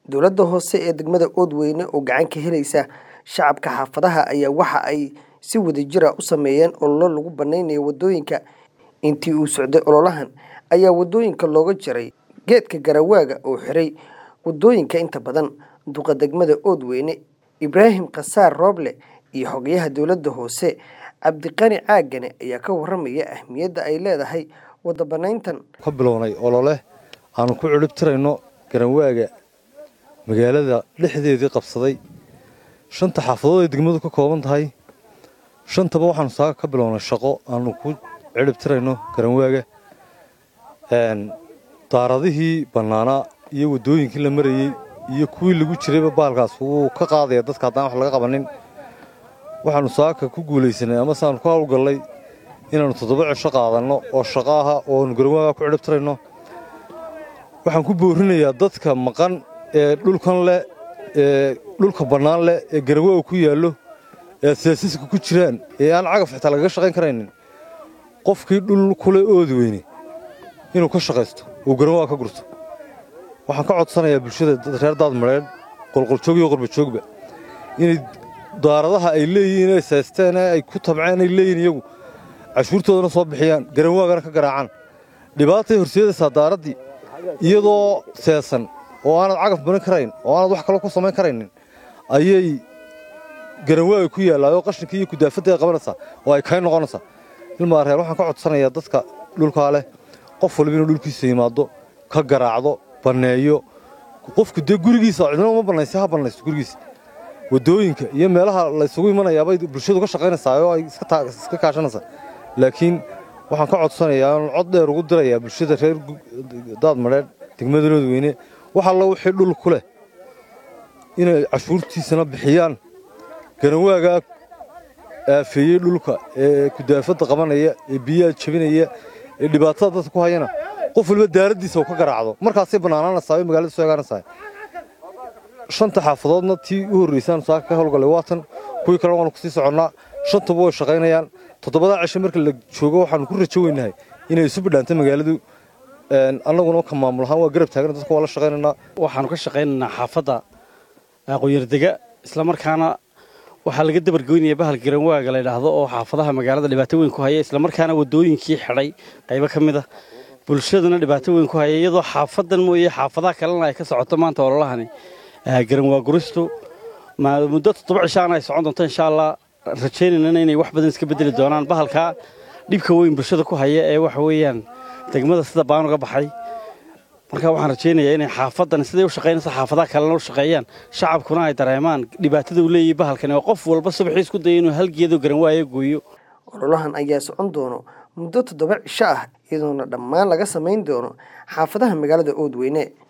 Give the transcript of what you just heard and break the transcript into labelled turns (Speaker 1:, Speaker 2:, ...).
Speaker 1: Dowladda hoose ee degmada Oodweyne oo gacan ka helaysa shacabka xaafadaha ayaa waxa ay si wadajir ah u sameeyeen olole lagu baneynayo wadooyinka. Intii uu socday ololahan ayaa wadooyinka looga jaray geedka garawaaga oo xiray wadooyinka inta badan. Duqa degmada Oodweyne Ibraahim Khasaar Rooble iyo xogayaha dowladda hoose Cabdiqani Caagane ayaa ka warramaya ahmiyadda ay leedahay wada banayntan.
Speaker 2: ka bilownay olole aanu ku cirib tirayno garawaaga magaalada dhexdeedii qabsaday shanta xaafadood ay degmadu ka kooban tahay shantaba waxaanu saaga ka bilownay shaqo aanu ku cirib tirayno garawaaga daaradihii bannaanaa iyo waddooyinkii la marayey iyo kuwii lagu jirayba baalkaas wuu ka qaadaya dadka haddaan wax laga qabanin waxaanu saaka ku guulaysanay ama saanu ku hawlgallay inaannu toddoba cisho qaadanno oo shaqo aha oo aanu garawaaga ku cirib tirayno waxaan ku boorinayaa dadka maqan ee dhulkan leh ee dhulka bannaan leh ee garawaaga ku yaallo ee siyaasiska ku jiraan ee aan cagaf xitaa lagaga shaqayn karaynin qofkii dhul kule oodi weyne inuu ka shaqaysto uu garawaaga ka gurto waxaan ka codsanayaa bulshada reer daadmareed qolqoljoog iyo qurbajoogba inay daaradaha ay leeyihiin ay saysteen ee ay ku tabceen ay leeyihiin iyagu cashuurtoodana soo bixiyaan garanwaagana ka garaacaan dhibaatay horseedaysaa daaraddii iyadoo seesan oo aanad cagaf baran karayn oo aanad wax kaloo ku samayn karaynin ayay garanwaaga ku yaallaa oo qashinkii iyo kudaafadda ay qabanaysaa oo ay kay noqonaysaa ilmaa reer waxaan ka codsanayaa dadka dhulkaa leh qof walba inuu dhulkiisa yimaado ka garaacdo banneeyo qofku dee gurigiisa cidna uma bannaysa ha bannaysto gurigiisa waddooyinka iyo meelaha laysugu imanayaabay bulshadu ka shaqaynaysaa oo ay iska kaashanaysaa laakiin waxaan ka codsanayaa oon cod dheer ugu dirayaa bulshada reer daadmadheedh degmada oodweyne wax alla wixii dhul ku leh inay cashuurtiisana bixiyaan garawaagaa aafeeyey dhulka ee kudaafadda qabanaya ee biyaha jebinaya ee dhibaatada dadka ku hayana qof walba daaraddiisa uu ka garaacdo markaasay bannaanaanaysaa oo magaalada soo egaanaysaa shanta xaafadoodna tii u horraysaan saaka ka howlgallay waatan kuwii kalena waanu kusii soconnaa shantuba way shaqaynayaan toddobadaa cisho marka la joogo waxaanu ku rajo weynahay inay isu bidhaantay magaaladu annaguna ka maamul ahaan waa garab taagana dadka waa la shaqaynaynaa
Speaker 3: waxaanu ka shaqaynaynaa xaafadda aqoonyardega islamarkaana waxaa laga dabargoynaya bahal garanwaaga la yidhaahdo oo xaafadaha magaalada dhibaato weyn ku haya islamarkaana waddooyinkii xidhay qaybo ka mid a bulshaduna dhibaato weyn ku haya iyadoo xaafadan mooye xaafadaha kalena ay ka socoto maanta ololahani garanwaa guristu muddo toddoba cishaana ay socon doonto insha allah rajaynayna inay wax badan iska bedeli doonaan bahalkaa dhibka weyn bulshada ku haya ee waxa weeyaan degmada sida baan uga baxay marka waxaan rajaynayaa inay xaafadan siday u shaqaynaysa xaafadaha kalena u shaqeeyaan shacabkuna ay dareemaan dhibaatada uu leeyahay bahalkani oo qof walba subaxii isku daya inuu hal geedo garanwaayo gooyo
Speaker 1: ololahan ayaa socon doono muddo toddoba cisho ah iyadoona dhammaan laga samayn doono xaafadaha magaalada oodweyne